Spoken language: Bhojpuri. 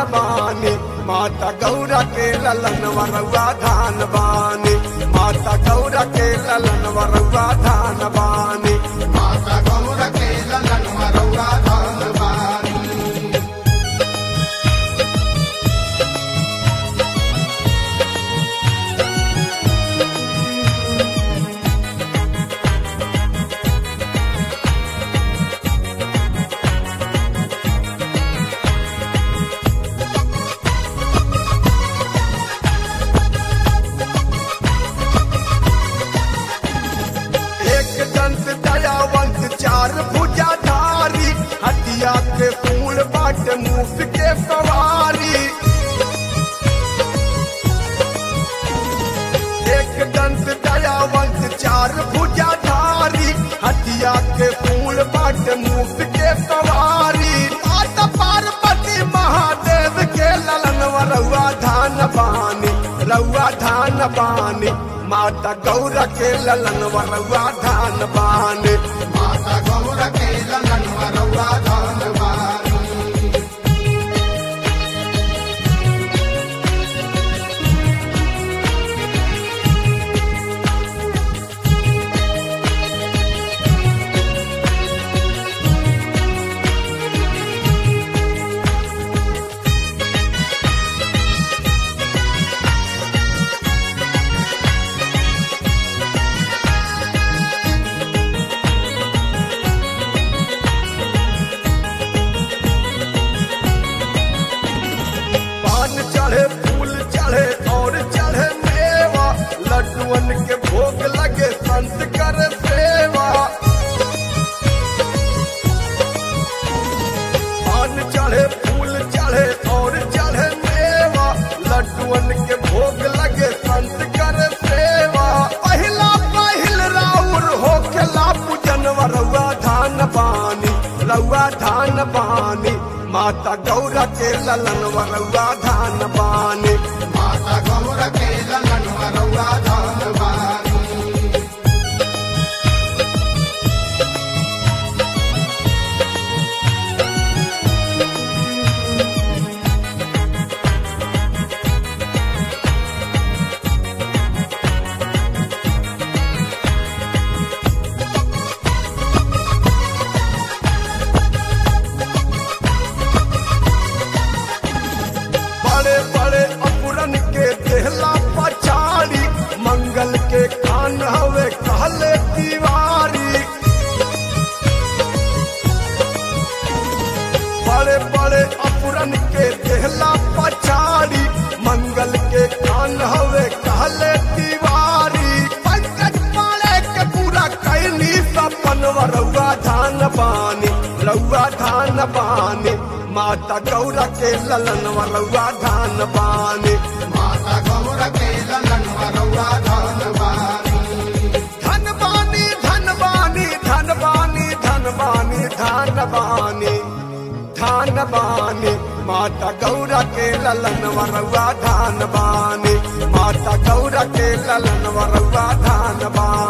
बानी माता गौरा के ललन वरुआ धान बानी माता गौरा के ललन वरुआ धान बानी माता गौर के ललन मरौरा धान बानी एक दंत दयावंत चार भुजा धारी हटिया के फूल बाट मुफ के सवारी एक दंत दयावंत चार भुजा धारी हटिया के फूल बाट मुफ के सवारी माता पार्वती महादेव के ललन रउआ धान बानी रउआ धान बानी माता गौरा के ललन रउआ धान बानी माता गौर के ललन मरौरा धान बानी पान चढ़े फूल चढ़े और चढ़े मेवा लड्डुअन के भोग लगे संत कर सेवा पान चढ़े फूल चढ़े और चढ़े मेवा लड्डुअन के भोग लगे संत कर सेवा पहिला पहिल राउर होखेला पूजन रउआ धान बानी रउआ धान बानी माता गौरा के ललन रउआ धान बानी माता गौर के ललन मरौरा धान बानी बड़े बड़े अपुरन के देहला पछाड़ी मंगल के कान हवे कहले दीवारी बड़े बड़े अपुरन के देहला पछाड़ी मंगल के कान हवे कहले दीवारी पंकज पाले के पूरा कैनी सपन रउआ धान बानी रउआ धान बानी माता गौरा के ललन रउआ धान बानी माता गौर के ललन मरौरा धान बानी धन बानी धन बानी धन बानी धन बानी धन बानी धान बानी माता गौरा के ललन वरुआ धान बानी माता गौरा के ललन वरुआ धान बानी